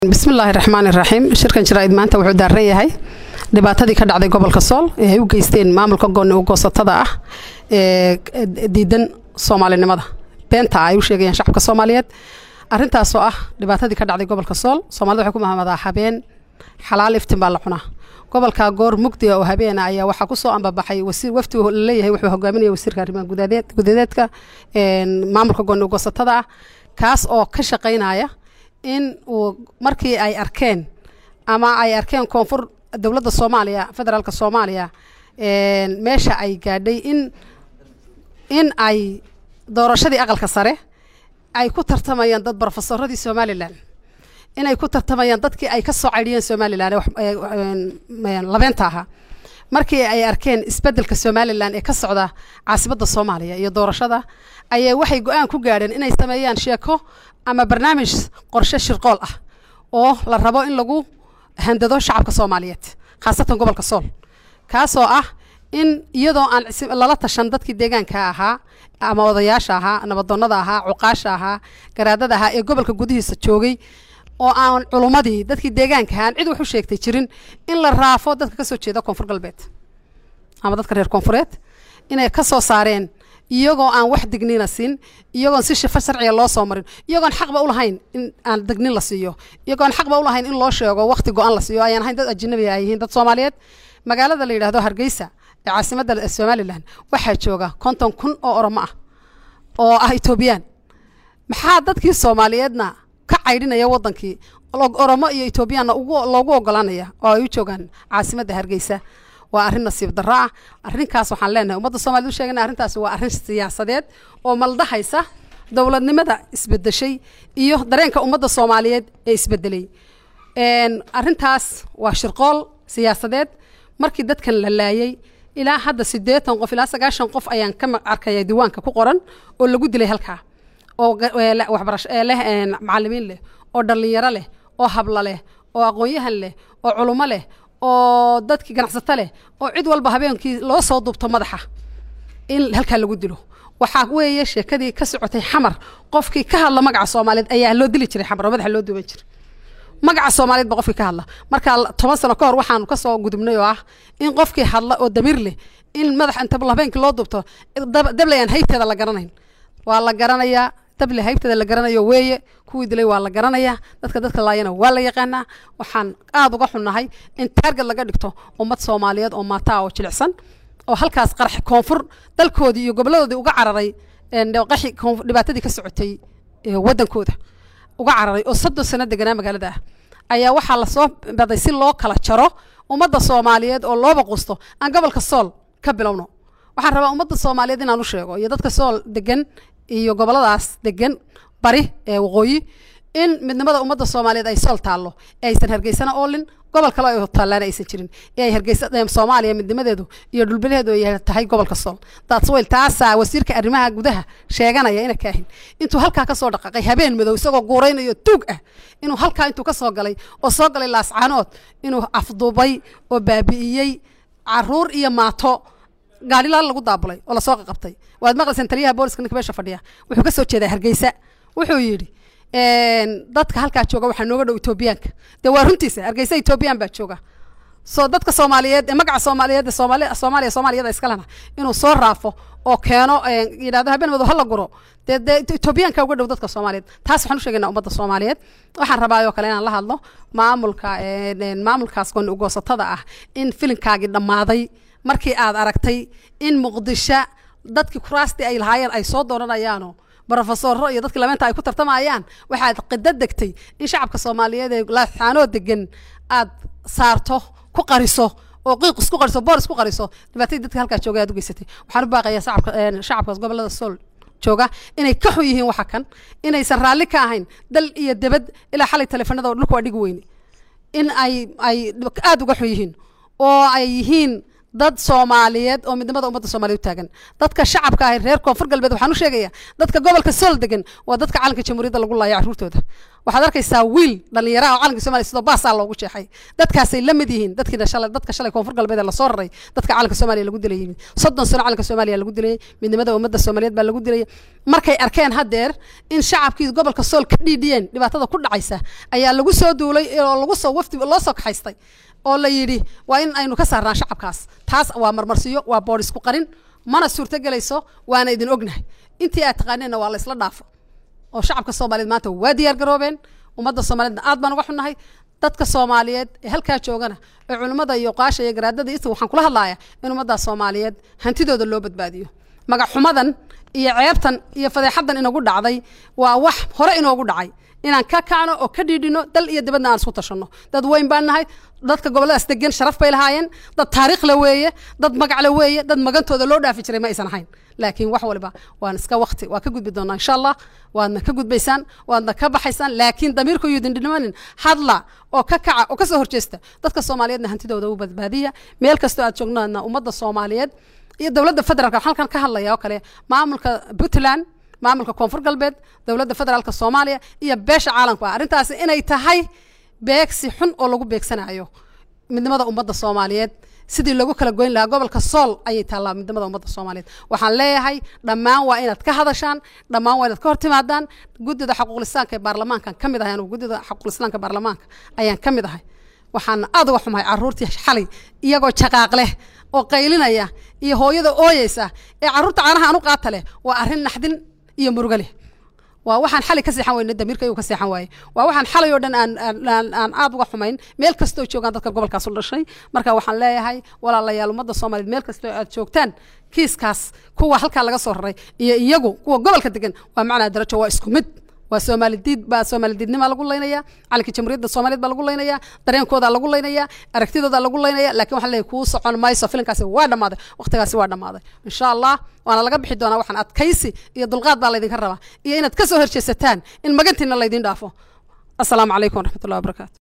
bismillaahi raxmaan iraxiim shirkan jaraa'id maanta wuxuu daaran yahay dhibaatadii ka dhacday gobolka sool ee ay u geysteen maamulka gooni u goosatada ah ee diidan soomaalinimada beenta ay u sheegayaan shacabka soomaaliyeed arrintaasoo ah dhibaatadii ka dhacday gobolka sool soomaalida waxay ku mahamadaa habeen xalaal iftin baa la cunaa gobolka goor mugdiga oo habeena ayaa waxaa kusoo ambabaxay wasiir wafdi laleeyahay wuxuu hogaaminaya wasiirka arrimaha gudadeedka maamulka gooni u goosatada ah kaas oo ka shaqaynaya in uu markii ay arkeen ama ay arkeen koonfur dowladda soomaaliya federaalka soomaaliya meesha ay gaadhay in in ay doorashadii aqalka sare ay ku tartamayaan dad brofesoradii somalilan inay ku tartamayaan dadkii ay ka soo caydhiyeen somalilan labeenta ahaa markii ay arkeen isbeddelka somalilan ee ka socda caasimadda soomaaliya iyo doorashada ayay waxay go-aan ku gaadheen inay sameeyaan sheeko ama barnaamij qorshe shirqool ah oo la rabo in lagu handado shacabka soomaaliyeed khaasatan gobolka sool kaasoo ah in iyadoo aan lala tashan dadkii deegaanka ahaa ama odayaasha ahaa nabadoonnada ahaa cuqaasha ahaa garaadada ahaa ee gobolka gudihiisa joogay oo aan culummadii dadkii deegaanka aan cid wax u sheegtay jirin in la raafo dadka ka soo jeeda koonfur galbeed ama dadka reer koonfureed inay ka soo saareen iyagoo aan wax digniina siin iyagoon si shifo sharciga loo soo marin iyagoon xaqba u lahayn in aan dignin la siiyo iyagoon xaqba u lahayn in loo sheego waqti go-an la siiyo ayaan ahayn dad ajnabi ay yihiin dad soomaaliyeed magaalada la yidhahdo hargeysa ee caasimadda somalilan waxaa jooga konton kun oo oromo ah oo ah etoobiyaan maxaa dadkii soomaaliyeedna ka caydhinaya wadankii oromo iyo etoobiyaanna loogu ogolaanaya oo ay u joogaan caasimadda hargeysa waa arrin nasiib darro ah arrinkaas waxaan leenahay ummadda somaliyed u sheegana arrintaasi waa arrin siyaasadeed oo maldahaysa dowladnimada isbedeshay iyo dareenka ummadda soomaaliyeed ee isbedelay arrintaas waa shirqool siyaasadeed markii dadkan la laayay ilaa hadda siddeetan qof ilaa sagaashan qof ayaan ka arkaya diiwaanka ku qoran oo lagu dilay halkaa oo waxbarasho leh macallimiin leh oo dhallinyaro leh oo hablo leh oo aqoon-yahan leh oo culummo leh oo dadkii ganacsato leh oo cid walba habeenkii loo soo duubto madaxa in halkaa lagu dilo waxaa weeye sheekadii ka socotay xamar qofkii ka hadla magaca soomaaliyeed ayaa loo dili jiray xamar oo madaxa loo duuban jiray magaca soomaaliyeed ba qofkii ka hadla marka toban sano ka hor waxaanu kasoo gudubnay oo ah in qofkii hadla oo damiir leh in madax inta habeenkii loo duubto dable aan haybteeda la garanayn waa la garanayaa dable haybteeda la garanayo weeye kuwii dilay waa la garanayaa dadka dadka laayana waa la yaqaanaa waxaan aada uga xunnahay in taargad laga dhigto ummad soomaaliyeed oo maataa oo jilicsan oo halkaas qarax koonfur dalkoodii iyo goboladoodii uga cararay qaxi dhibaatadii ka socotay waddankooda uga cararay oo soddon sano deganaa magaalada ah ayaa waxaa lasoo baday si loo kala jaro ummadda soomaaliyeed oo looba qusto aan gobolka sool ka bilowno waxaan rabaa ummadda soomaaliyeed inaan u sheego iyo dadka sool degan iyo goboladaas degan bari ee waqooyi in midnimada ummadda soomaaliyeed ay sool taallo ee aysan hargeysana oolin gobol kale ay taallaana aysan jirin ee ay hargeysa soomaaliya midnimadeedu iyo dhulbilaheedu ay tahay gobolka sool datsweyl taasaa wasiirka arrimaha gudaha sheeganaya ina kaahin intuu halkaa ka soo dhaqaaqay habeen madow isagoo guuraynayo tuug ah inuu halkaa intuu ka soo galay oo soo galay laascaanood inuu afduubay oo baabi'iyey caruur iyo maato gaadhilaan lagu daabulay oo lasoo qaqabtay waad maqlayseen taliyaha booliska ninka meesha fadhiya wuxuu ka soo jeedaa hargeysa wuxuu yidhi dadka halkaa jooga waxaa nooga dhow etoobiyaanka dee waa runtiisa hargeysa etoobiyaan baa jooga soo dadka soomaaliyeed ee magaca soomaaliyeed ee soomaali soomaaliya soomaaliyada iskalena inuu soo raafo oo keeno yidhahdo habeen madow hala guro dee dee etoobiyaanka uga dhow dadka soomaaliyeed taas waxaan u sheegaynaa ummadda soomaaliyeed waxaan rabaa oo kale inaan la hadlo maamulka maamulkaas gooni ugoosatada ah in filinkaagii dhammaaday markii aad aragtay in muqdisho dadkii kuraastii ay lahaayeen ay soo dooranayaano brofesoro iyo dadkii labeenta ay ku tartamayaan waxaad qida degtay in shacabka soomaaliyeed ee laasaanoo degan aad saarto ku qariso oo qiiq isku qariso boor isku qariso dhibaatadii dadka halkaa jooga aad u geysatay waxaan u baaqayaa shacabka shacabkaas gobolada sool jooga inay ka xun yihiin waxa kan inaysan raalli ka ahayn dal iyo debad ilaa xalay taleefanada oo dhulka waa dhigi weyne in ay ay aada uga xun yihiin oo ay yihiin dad soomaaliyeed oo midnimada ummadda soomaliya u taagan dadka shacabka ah reer koonfur galbeed waxaan u sheegayaa dadka gobolka sool degan waa dadka calanka jamhuuriyadda lagu laaya carruurtooda waxaad arkaysaa wiil dhallinyaraha oo calanka somalia sidoo baasaa loogu jeexay dadkaasay la mid yihiin dadkiina shalay dadka shalay koonfur galbeed ee lasoo raray dadka calanka soomaaliya lagu dilay yimid soddon sano calanka soomaaliya lagu dilayay midnimada ummadda soomaaliyeed baa lagu dilayay markay arkeen haddeer in shacabkii gobolka sool ka dhiidhiyeen dhibaatada ku dhacaysa ayaa lagu soo duulay oo lagu soo wafdi loo soo kaxaystay oo la yidhi waa in aynu ka saarnaan shacabkaas taas waa marmarsiyo waa boodh isku qarin mana suurto gelayso waana idin ognahay intii aad taqaaneenna waa la isla dhaafo oo shacabka soomaaliyeed maanta waa diyaar garoobeen ummadda soomaaliyeedna aad baan uga xunnahay dadka soomaaliyeed ee halkaa joogana ee culimmada iyo qaasha iyo garaadada isa waxaan kula hadlayaa in ummadda soomaaliyeed hantidooda loo badbaadiyo magac xumadan iyo ceebtan iyo fadeexaddan inagu dhacday waa wax hore inoogu dhacay inaan ka kacno oo ka dhiidhino dal iyo dibadna aan isku tashanno dad weyn baan nahay dadka gobolladaas degan sharaf bay lahaayeen dad taariikh la weeye dad magac la weeye dad magantooda loo dhaafi jiray ma aysan ahayn laakiin wax waliba waan iska wakti waa ka gudbi doonaa insha allah waadna ka gudbaysaan waadna ka baxaysaan laakiin damiirku yudin dhinimanin hadla oo ka kaca oo ka soo horjeesta dadka soomaaliyeedna hantidooda u badbaadiya meel kastoo aad joognaadna ummadda soomaaliyeed iyo dowladda federaalka waxaan halkan ka hadlaya oo kale maamulka puntland maamulka koonfur galbeed dowladda federaalka soomaaliya iyo beesha caalamku ah arrintaasi inay tahay beegsi xun oo lagu beegsanayo midnimada ummadda soomaaliyeed sidii lagu kala goyn lahaa gobolka sool ayay taallaa midnimada ummadda soomaaliyeed waxaan leeyahay dhammaan waa inaad ka hadashaan dhammaan waa inaad ka hortimaadaan guddida xaquuqlislaanka ee baarlamaankan ka mid ahay anugu guddida xaquuqlislaanka baarlamaanka ayaan ka mid ahay waxaan aad uga xumahay carruurtii xalay iyagoo jaqaaq leh oo qaylinaya iyo hooyada ooyeysa ee carruurta caanaha anu qaata leh waa arrin naxdin iyo murugo leh waa waxaan xalay ka seexan weyne damiirka ayuu ka seexan waaye waa waxaan xalay oo dhan aan aan aan aad uga xumayn meel kastoo joogaan dadka gobolkaas u dhashay marka waxaan leeyahay walaalayaal ummadda soomaaliyeed meel kastoo aad joogtaan kiiskaas kuwa halkaa laga soo raray iyo iyagu kuwa gobolka degan waa macnaa darajo waa isku mid waa soomaali diid baa soomaali diidnimaa lagu laynaya calanka jamhuuriyadda soomaaliyeed baa lagu laynaya dareenkooda lagu laynaya aragtidooda lagu laynaya laakiin waxaan leeyahay kuu socon mayso filinkaasi waa dhammaaday waqtigaasi waa dhammaaday insha allah waana laga bixi doonaa waxaan adkaysi iyo dulqaad baa laydinka rabaa iyo inaad ka soo horjeesataan in magantiina laydin dhaafo asalaamu calaykum waraxmatullahi wabarakaatu